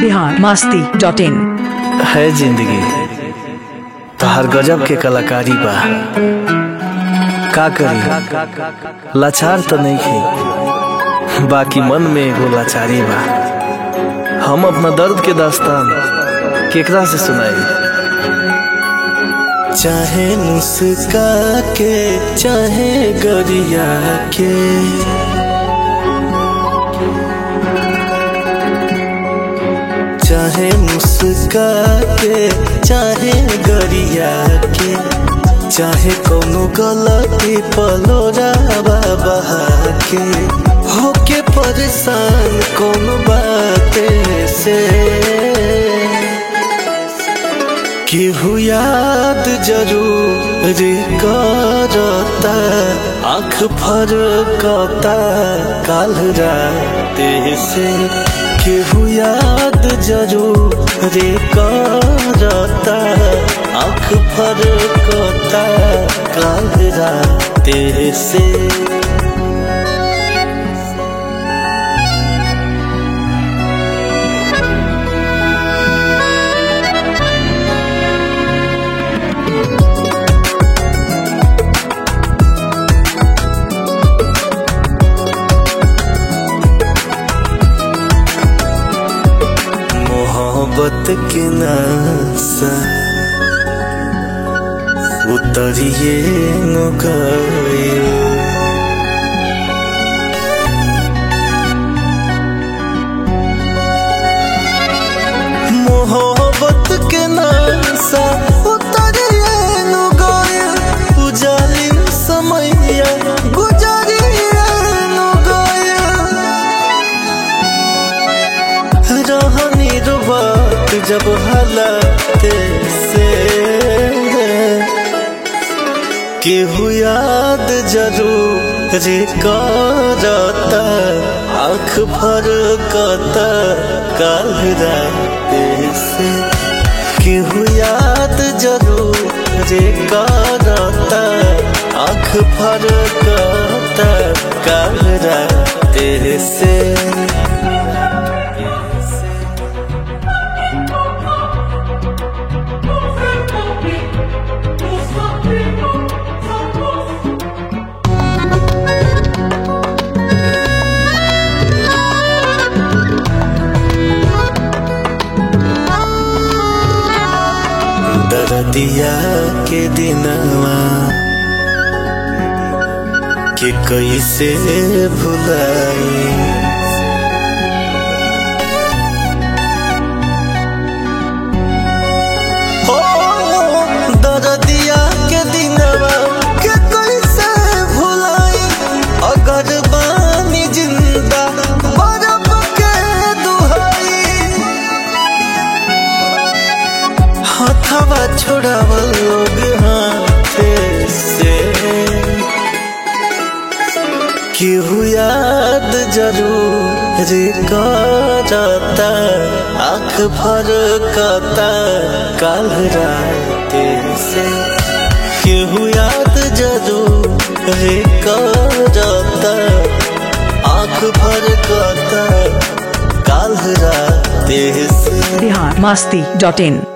Bihar Masti dot in है जिंदगी तोहर गजब के कलाकारी बा का करी लाचार तो नहीं थी बाकी मन में एगो लाचारी बा हम अपना दर्द के दास्तान केकरा से सुनाई चाहे मुस्का के चाहे गरिया के चाहे मुस्का के चाहे गरिया के चाहे कोनो गलती पलोरा बहा के होके परेशान कोनो बाते से केहू याद जरूर करता आँख फरकता काल राते से केहू याद जरूर करता आँख फरकता काल राते से मोहब्बत के नासा उतरिए न गइल मोहब्बत के नासा उतरिए न गइल उजाली समैया गुजरिए न गइल रहनी रुबात जब हालात से केहू याद जरूर करता आँख फरकता काल रात से केहू याद जरूर करता आँख फरकता काल रात से दरदिया के दिनवा के कैसे भुलाई हो दरदिया के दिनवा के कैसे भुलाई अगर बानी जिंदा बरफ के दुहाई हथवा छोड़ावल लोग हाथे से केहू याद जरूर करता आँख फरकता काल रात से केहू याद जरूर करता आँख फरकता काल रात से बिहार मास्ती डॉट इन